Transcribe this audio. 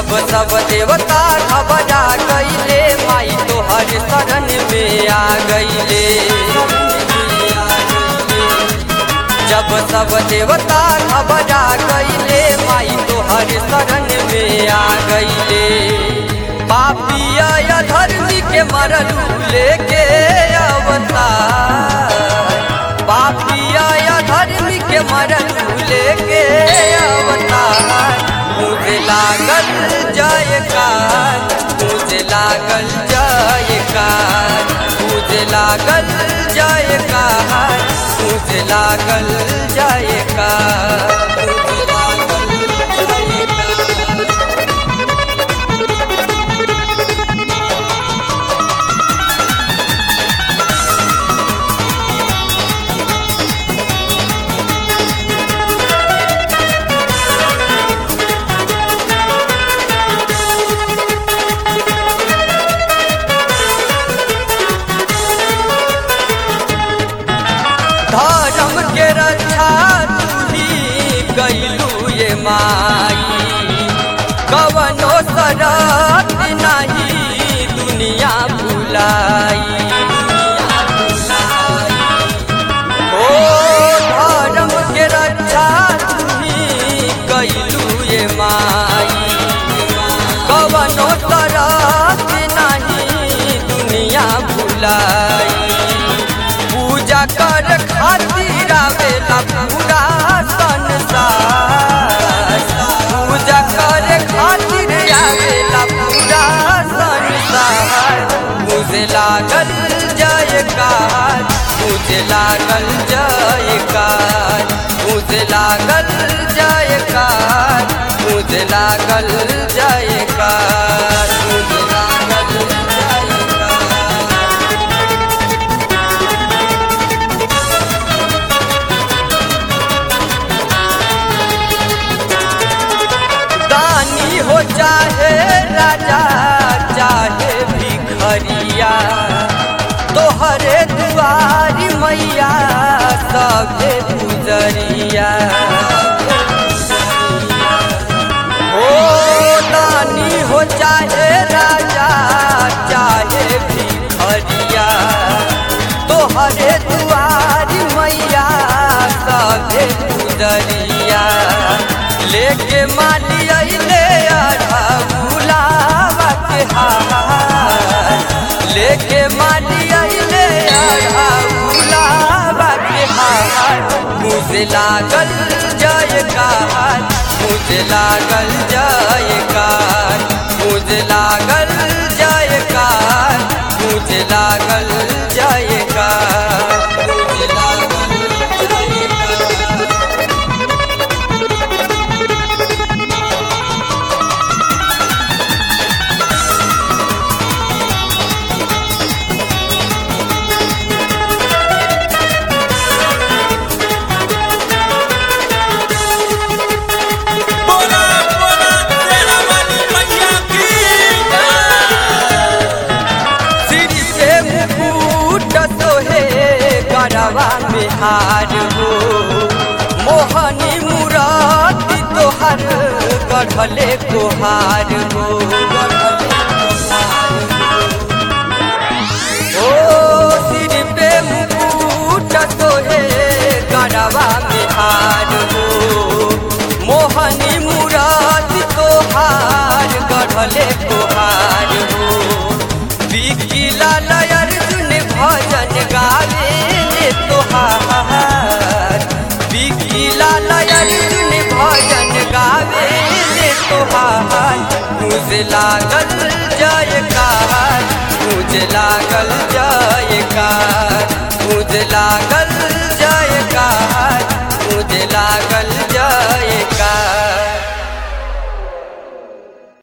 जब सब देवता घबरा गईले माई तोहर शरण में आ गईले जब सब देवता घबरा गईले माई तोहर शरण में आ गईले पापिया धर्मी के मरलू लेके अवतार पापिया धर्मी के मरलू लेके अवतार मुझे लागल जयकार मुझे लागल जयकार मुझे लागल जयकार मुझे लागल जयकार मुझे लागल जयकार धर्म के रक्षा तुही कैलू ये माई कवनो शरत नहीं दुनिया भुलाई ओ धर्म के रक्षा तुही कैलू ये माई कवनो शरत नहीं दुनिया भुलाई पूजा कर खातिर आवेला पूरा संसार पूजा कर खातिर आवेला पूरा संसार मुझे लागल जयकार मुझे लागल जयकार मुझे लागल जयकार मुझे लागल जयकार मुझे लागल जयकार दानी हो चाहे राजा चाहे भिखरिया तोहरे दुआरी मैया सभे गुजरिया ओ दानी हो चाहे राजा चाहे भिखरिया तोहरे दुआरी मैया सभे गुजरिया लेके माली अइले आधा गुलाबा के हार लेके माली अइले आधा गुलाबा के हार मुझे लागल जयकार मुझे लागल जयकार मुझे लागल जयकार मुझे लागल जयकार मुझे लागल जयकार बोला बोला तेरा वाली मैया की सिर से मुकुट सोहे गरवा में हार हो मोहनी मुराती तोहर गढ़ले कोहार हो ओ सिर पे मुकुट सोहे गरवा में हार हो मोहनी मुराती तोहार गढ़ले कोहार हो बिकिला लयर सुन भजन गावे ले तोहार बिकिला लयर सुन भजन गावे ले तोहार मुझे लागल जयकार मुझे लागल जयकार मुझे लागल जयकार मुझे लागल